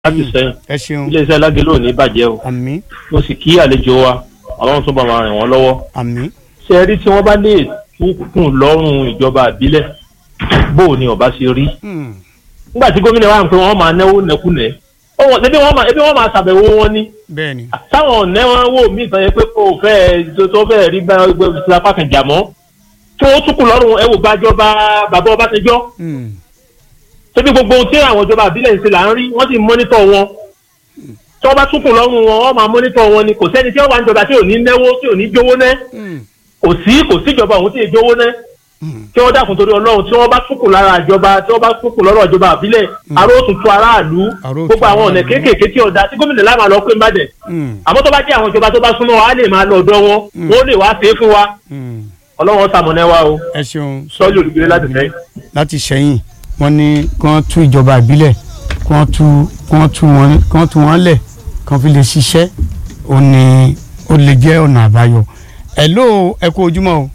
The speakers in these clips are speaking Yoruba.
láti sẹ́yìn ẹ ṣeun iléeṣẹ́ lágẹ̀lò ní bàjẹ́ o àmì mo sì kí àlejò wa ọlọ́run tó bá máa rìn wọ́n lọ́wọ́ àmì ṣe rí tí wọ́n bá lè túkùn lọ́rùn ìjọba àbílẹ̀ bó o ní ọba ṣe rí Hmm. nígbà tí gómìnà wa ń pè wọ́n máa náwó nẹkúnẹ̀ ọwọ́ ebi wọ́n máa ebi wọ́n máa ṣàbẹ̀wò wọn ní bẹ́ẹ̀ ni táwọn ọ̀nẹ́ wọn wò mí ìtàn yẹn pé kò fẹ́ tó- tó fẹ́ rí bá ẹgbẹ́ apá kan jà mọ́ tí wọ́n túkùn lọ́rùn ẹ wò gbàjọba bàbá Ọbásanjọ́ Hmm. ṣebí gbogbo ohun tí àwọn ìjọba àbílẹ̀ ń ṣe là ń rí wọ́n sì ń mọ́nítọ̀ wọn tí wọ́n bá túnkùn lọ́rùn wọn wọ́n máa mọ́nítọ̀ wọn ni kò sẹ́ni tí wọ́n wà ń jọba tí ò ní náwó tí ò ní jówó ná Hmm. kò sí kò síjọba òun tí ì jówó ná Hmm. tí wọ́n dákun torí ọlọ́run tí wọ́n bá túnkùn lára ìjọba tí wọ́n bá túnkùn lọ́rọ̀ ìjọba àbílẹ̀ aró tuntun aráàlú Aró tu gbogbo àwọn ọ̀nà aráàlú. kéékèèké tí ọ̀dà tí gómìnà láàmà lọ pé mbàdẹ̀ Hmm. àmọ́ tó bá jẹ́ àwọn ìjọba tó bá súnmọ́ wa á lè máa lọ ọ̀dọ̀ wọn wọ́n lè wá ṣe é fún wa Hmm. ọlọ́run ṣamọ̀nà wa o ẹ ṣeun sọ́ọ́lì olùgbé láti fẹ́. láti ṣẹ́yìn wọ́n ní kí wọ́n tú ìjọba ìbílẹ̀ kí wọ́n tú kí wọ́n tú wọn kí wọ́n tú wọn lẹ̀ kí wọ́n fi lè ṣiṣẹ́ ó ní ó lè jẹ́ ọ̀nà àbáyọ. ẹ̀ló ẹ kú ojúmọ́ o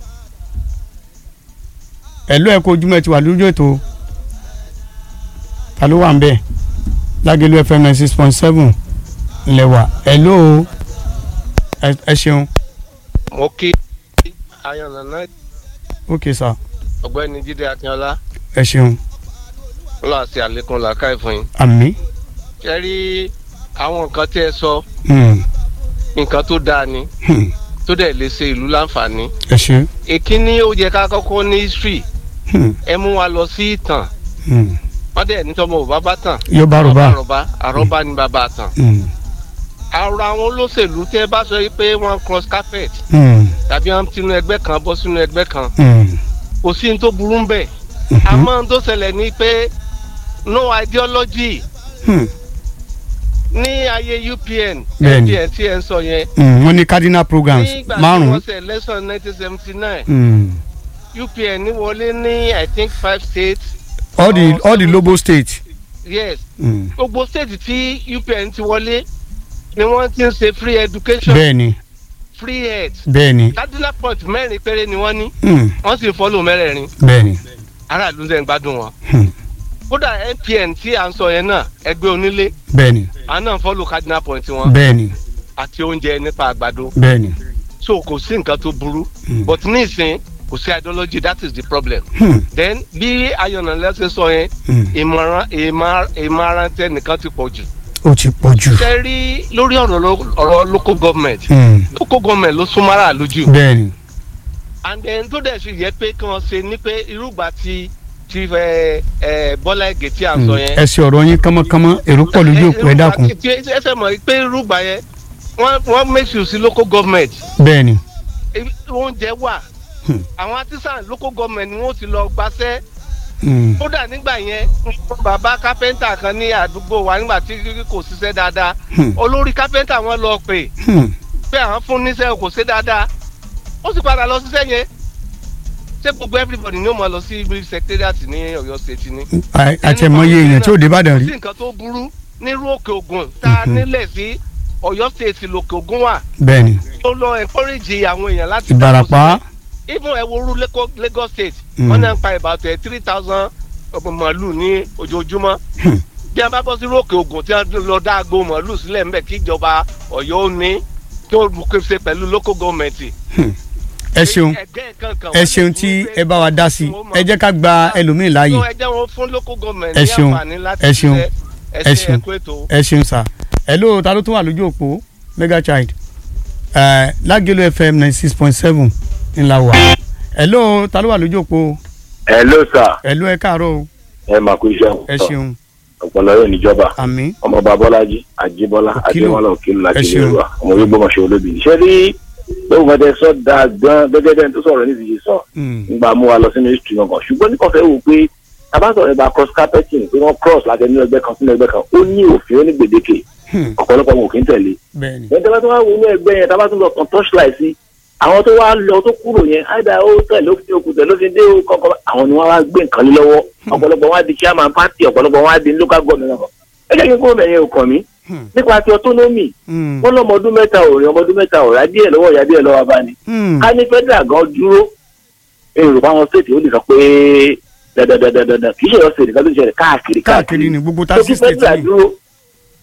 ẹ̀ló ẹ kú ojúmọ́ ẹ ti wà lójú ètò ta ló wà ń bẹ̀ lágẹ̀lú fm ninety six point seven lẹ́wà ẹ̀ló ẹ ẹ ṣeun mo kí ayọ̀nàná ok sir ọ̀gbẹ́ni jíde akínọlá ẹ ṣeun ńlá àti àlékún làákàyè fún yín. àmì ṣe rí àwọn nǹkan tí ẹ sọ hmm, nǹkan tó dáa ni hmm, tó dẹ̀ lè ṣe ìlú láǹfààní. ẹ ṣe ìkíní ó yẹ ká kọ́kọ́ ní history hmm, ẹ mú wa lọ sí ìtàn hmm. wọ́n dẹ̀ ní tọmọ ò bá bá tàn. yóò bá rò bá. àròbá àròbá ni bàbá tàn. Hmm. àrò àwọn olóṣèlú tẹ́ bá sọ pé wọ́n cross carpet Hmm. tàbí wọ́n tinú ẹgbẹ́ kan bọ́ sínú ẹgbẹ́ kan Hmm. kò sí ní tó burú ń bẹ̀. Mhm. àmọ́ ohun tó ṣẹlẹ̀ ni pé no ideology Hmm. ní ayé UPN Bẹ́ẹ̀ni. UPN tí ẹ ń sọ yẹn Hmm. wọ́n ní cardinal programs nígbà tí márùn-ún. wọ́n ṣe election nineteen seventy nine Hmm. UPN wọlé ní I think five states all the Oh, all the seven- lobo states. yes Hmm. gbogbo state tí UPN ti wọlé ni wọ́n ti ń ṣe free education bẹ́ẹ̀ni free health bẹ́ẹ̀ni cardinal point mẹ́rin péré ni wọ́n ní Hmm. wọ́n sì ń fọ́lò mẹ́rẹ̀ẹ̀rin bẹ́ẹ̀ni aráàlú ń gbádùn wọn Hmm. kódà NPN tí à ń sọ yẹn náà ẹgbẹ́ onílé bẹ́ẹ̀ni àwọn náà ń fọ́lò cardinal point wọn bẹ́ẹ̀ni àti oúnjẹ nípa àgbàdo bẹ́ẹ̀ni. so kò sí nǹkan tó burú Hmm. but ní ìsìn kò sí ideology that is the problem Hmm. then bí ayọ̀nà lẹ́sẹ̀ sọ yẹn Hmm. ìmọ̀ràn ìmọ̀- ìmọ̀ràn tẹ nìkan ti pọ̀ jù. ó ti pọ̀ jù. ṣe rí lórí ọ̀rọ̀ lo- ọ̀rọ̀ local government Hmm. local government ló súnmọ́ aráàlú jù bẹ́ẹ̀ni and then tó dẹ̀ sì yẹ pé kí wọ́n ṣe ní pé irúgbà tí tí ẹ ẹ Bọ́lá Ìgè tí à ń sọ Hmm. yẹn. ẹ ṣe ọ̀rọ̀ yín kánmọ́kánmọ́ èrò pọ̀ lójú òpó ẹ dákun. tí ẹ ṣe mọ̀ pé irúgbà yẹn wọ́n wọ́n make sure sí local government bẹ́ẹ̀ni ebi- oúnjẹ wà Hmm. àwọn artisan local government ni wọ́n ti lọ gbaṣẹ́ Hmm. kódà nígbà yẹn bàbá kápẹ́ńtà kan ní àdúgbò wa nígbà tí kò ṣiṣẹ́ dáadáa Hmm. olórí kápẹ́ńtà wọn lọ pè Hmm. pé àwọn fún níṣẹ́ kò ṣe dáadáa ó sì padà lọ ṣiṣẹ́ yẹn ṣé gbogbo everybody ni ó máa lọ sí ibi secretariat ní Ọ̀yọ́ state ni. À- àtẹ̀mọ́yé èèyàn tí ò dé Ìbàdàn kò rí. sí nǹkan tó burú nírú òkè ògùn tá a Mhm. nílẹ̀ sí Ọ̀yọ́ state lòkè ògùn wà bẹ́ẹ̀ni tó lọ encourage àwọn èèyàn láti. Ìbàràpá. even ẹwúrú Lagos state Mm. wọn náà ń pa about three thousand màálù ní ojoojúmọ́ Hmm. bí a bá bọ́ sí rókè ogun tí wọ́n lọ dá agbo màálù sílẹ̀ ńbẹ̀ kí ìjọba Ọ̀yọ́ ó ní tó ṣe pẹ̀lú local government. ẹ ṣeun Ẹgbẹ́ kankan ẹ wọ́n ṣeun lè tí fún pé ẹ bá wa dá sí wọ́n ẹ jẹ́ ká gba ẹlòmíì láàyè so ẹ jẹ́ wọn fún local government Ẹ ní ṣeun, àǹfààní láti ẹ ṣeun, ṣiṣẹ́. ẹ ẹ ṣe ṣeun. ẹ̀kú ètò. ẹ ṣeun sá hello ta ló tún wà lójú òpó mega child ẹ lágẹ̀lú fm ninety six point seven ńlá wà hello ta ló wà lójú òpó hello sir hello ẹ káàárọ̀ o ẹ máa kú iṣẹ́ ẹ ṣeun ọpọlọ yóò níjọba àmín ọmọọba bọ́lájí àjíbọ́lá Òkìlù. adémọ́lá òkìlù láti Ẹ ilé ṣeun. wa ọmọ orí gbọmọṣẹ olóbì ṣé rí lóògùn ọdẹ sọ dáa gan gẹ́gẹ́ bẹ́ẹ̀ tó sọ̀rọ̀ níbi yìí sọ Mm, nígbà mú wa lọ sínú history gangan ṣùgbọ́n ní kọfẹ wò pé tabasọ̀rọ̀ ìgbà cross carpeting pé wọ́n cross láti ẹni ẹgbẹ́ kan sínú ẹgbẹ́ kan ó ní òfin ó ní gbèdéke hmm, ọ̀pọ̀lọpọ̀ wọn ò kí ń tẹ̀lé bẹ́ẹ̀ni ẹni tábà tó wá wo inú ẹgbẹ́ yẹn tábà tó lọ kàn torchlight sí àwọn tó wá lọ tó kúrò yẹn àìdá ó tẹ̀lé òfin òkú tẹ̀lé òfin dé ó kọ́kọ́ àwọn ni wọ́n wá gbé nǹkan lé lọ́wọ́ ọ̀pọ̀lọpọ̀ wọn á di chairman party ọ̀pọ̀lọpọ̀ wọn á di local government náà ẹ jẹ́ kí n kó mẹ́yìn òkàn mi Hmm, nípa ti autonomy hmm, wọn lọ́mọ ọdún mẹ́ta ò rí ọmọ ọdún mẹ́ta ò rà díẹ̀ lọ́wọ́ ìyá díẹ̀ lọ́wọ́ abáni hmm, ká ní federal gan dúró èrò fáwọn state ó lè sọ pé dandandandandan kì í ṣe ọ̀sẹ̀ nìkan tó ṣẹlẹ̀ káàkiri káàkiri ni gbogbo tó taxi kí state federal ni dúró